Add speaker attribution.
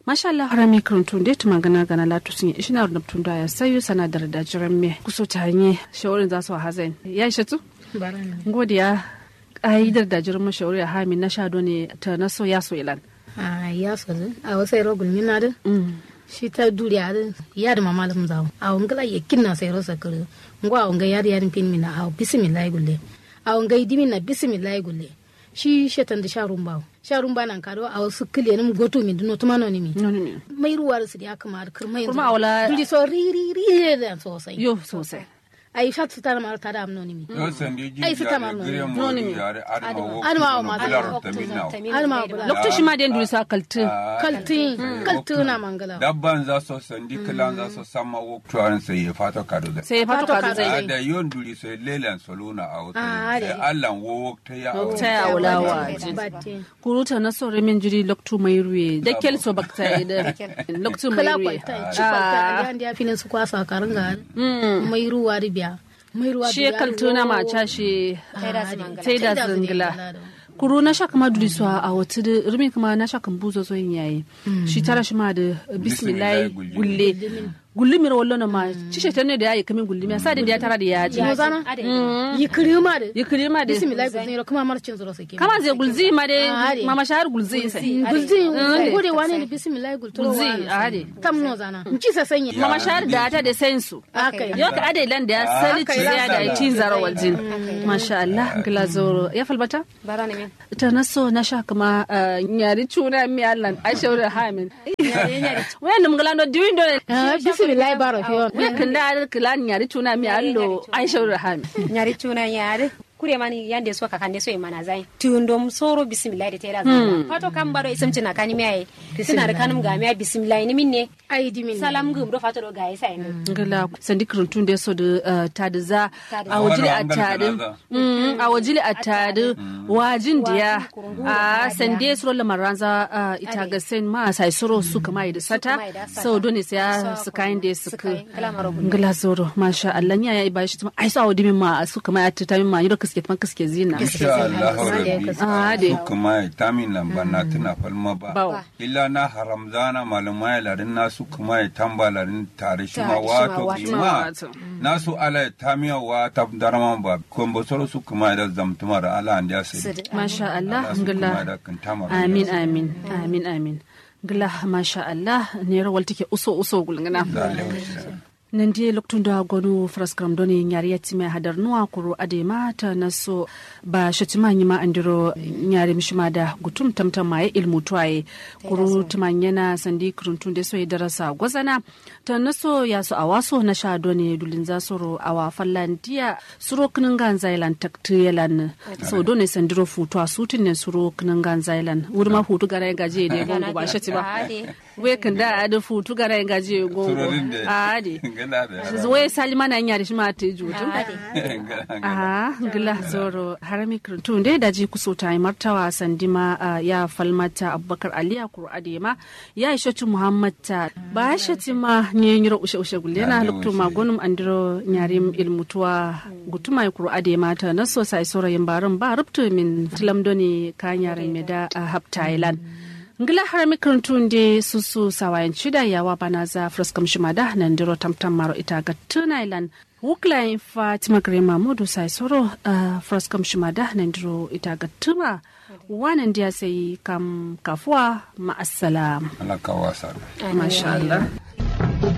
Speaker 1: masha Allah harami karantun da tuma gana gana latu sun yi ishina da tun da ya sayo sanadar da jiran me kuso ta hanye shawarin za su hazain ya ishe tu godiya ƙa'idar da jiran mashawari a hamin na shado ne ta na so ya so ilan
Speaker 2: a ya so a wasu yaro gulmi na da shi ta duri a ya da mama lam zawo a wangala ya kinna sai rosa kare ngwa a wanga yari yarin pin mina a bismillah gulle a wanga idimi na bismillah gulle shi shetan da sharun bawo sharun ba nan kado a wasu kile nim goto mi duno tuma no nimi mai ruwa da su ya kama da kirmai
Speaker 1: Kurma a wala-
Speaker 2: duri so ri ri ri da sosai
Speaker 1: yo sosai
Speaker 2: ai shat su tara mar tada am no nimi
Speaker 3: Yo sandi ji
Speaker 2: Ai, su
Speaker 3: yare
Speaker 2: tamam
Speaker 3: gire
Speaker 2: no.
Speaker 3: mo
Speaker 1: No, ni mi.
Speaker 3: yare adama wo
Speaker 2: Adama wo
Speaker 3: kuno
Speaker 2: ma-
Speaker 3: bular
Speaker 2: Adama-
Speaker 3: tamin nawo.
Speaker 2: Adama bula.
Speaker 1: lokacin shi ma da yin sa kaltin
Speaker 2: kaltin kaltin na mangala
Speaker 3: dabban za su sandi kilan za su sama wo tuwarin sai ya fata kado da
Speaker 1: sai ya fato
Speaker 2: Fato
Speaker 1: kadu
Speaker 2: kadu
Speaker 1: zai
Speaker 2: zai.
Speaker 3: da yon duri sai lelan soluna a wata
Speaker 2: Ah,
Speaker 3: sai
Speaker 2: ade.
Speaker 3: allan wo ta ya a
Speaker 1: ta ya wula wa
Speaker 2: batte
Speaker 1: kuruta na so remin jiri loktu mai ruwe da kel so bakta da loktu mai
Speaker 2: kala
Speaker 1: ruwe
Speaker 2: kwalta ci kwalta a da filin su kwasa karin ga mai ruwa ribiya mai ruwa
Speaker 1: shi kaltuna ma ca shi sai da zingila
Speaker 2: zingila
Speaker 1: kuru na sha kama duri suwa a wata da rumi kuma na sha kan buzo zo yin yayi shi tara shi ma da bismillah
Speaker 3: Bismillah
Speaker 1: gulle gulle mira wallo na ma ci shi ne da yayi kamin gulle mi sa da ya tara da yaji
Speaker 2: no zana yi kirima da
Speaker 1: yi kiri ma da
Speaker 2: bismillah gulzin kuma marcin zuro sake
Speaker 1: kama zai gulzi ma
Speaker 2: Ah,
Speaker 1: da
Speaker 2: ade.
Speaker 1: mama shahar gulzi sai
Speaker 2: gulzin
Speaker 1: ade.
Speaker 2: gode wani ne bismillah gulturo
Speaker 1: Gulzi,
Speaker 2: wani
Speaker 1: ade.
Speaker 2: tam no zana ci sa sanya
Speaker 1: mama shahar da ta da sensu
Speaker 2: akai
Speaker 1: yau ka ade lan da ya sali ci ya da ya cin zara waljin masha Allah gila zoro ya falbata
Speaker 4: bara ne min
Speaker 1: ta na so na sha kama uh, nyari chuna mi allan a shawara hamin wayan dum gala no diwindo
Speaker 2: Ah, bismillah baro fiyon
Speaker 1: we kan da kala nyari chuna mi allo a shawara hamin
Speaker 4: nyari tuna nyari kure mani yande so ka kande so e mana zai tundom soro bismillah de tera zai fato kam baro isam tina kani mi ay tina da kanum ga mi ay bismillah ni minne
Speaker 2: ai dimin
Speaker 4: salam gum do fato do ga isa ni
Speaker 1: gala sandi kirantun da so da uh, tadi za
Speaker 4: Tadi
Speaker 1: a
Speaker 4: za.
Speaker 1: wajili a
Speaker 3: Wani wangal
Speaker 1: tadi
Speaker 3: kala za.
Speaker 1: Mm, a wajili a tadi wajin diya a sande suro lamaranza uh, ita ga sen ma sai suro su kama da sata
Speaker 4: kama da sata.
Speaker 1: so dole sai ya su kayan da su
Speaker 4: Su
Speaker 1: ka
Speaker 4: kayan, kala maro gudu.
Speaker 1: ngala zoro masha Allah nya ya ba shi tuma ai sa wadi min ma su kama ya ta min ma yiro kaske tuma kaske zina
Speaker 3: insha Allah rabbi
Speaker 1: Ah, de.
Speaker 3: su kuma ya tamin lamba na tuna falma ba
Speaker 1: Bawo.
Speaker 3: illa na haramzana malama ya larin na su kuma ya tamba larin tare shi ma
Speaker 4: Tare shi ma
Speaker 3: wato
Speaker 4: wato.
Speaker 3: bima
Speaker 1: Wato.
Speaker 3: na su ala ya tamiya wa ta darman ba kombo soro su kuma ya da zamtuma da ala an da sai
Speaker 1: masha Allah
Speaker 3: Allah su kuma
Speaker 1: ngala
Speaker 3: da kan tamar
Speaker 1: amin amin amin amin ngala masha Allah ne rawal take uso uso gulngana
Speaker 3: da alaihi
Speaker 1: nan die loktun da gonu fraskram doni nyari yati me hadar nuwa kuru ade mata na so ba shatima nyima andiro nyari mishima da gutum tamtam mai ilmu tuwaye kuru tumanyana sandi kuruntun de so darasa gwazana ta na so ya so awaso na sha doni dulin za soro awa fallandiya suro kinin gan zailan takti yalan so doni sandiro futu a sutin ne suro kinin gan zailan wuri ma futu gara gaje de gongo ba shati ba we kan da ade futu gara gaje gongo
Speaker 3: surorin da
Speaker 1: a ade
Speaker 3: gala da
Speaker 1: wai salima na nyari shima te jutu
Speaker 3: Gala-
Speaker 1: a gila zoro harami kirtun dai daji kuso ta yi martawa sandima ah, ya falmata abubakar aliya kuru adema ya yi shatu muhammad ta ba shati ma ne nyiro ushe ushe gulle na
Speaker 3: Ade
Speaker 1: luktu
Speaker 3: ushe.
Speaker 1: magunum andiro nyarim ilmutuwa gutuma ya kuru adema ta na so sai sorayin barin ba rubtu min tilamdoni ka nyarin me da ah, hab thailand ngila harami kirtun de susu sawayan shida yawa bana za fraskam shimada nan diro tamtam maro ita ga tunailand wuklayin fatima grema modu sai soro uh, fraskam shimada nan diro ita ga tuma wanan dia sai kam kafuwa ma'assalam
Speaker 3: Allah ka wasa
Speaker 1: masha Allah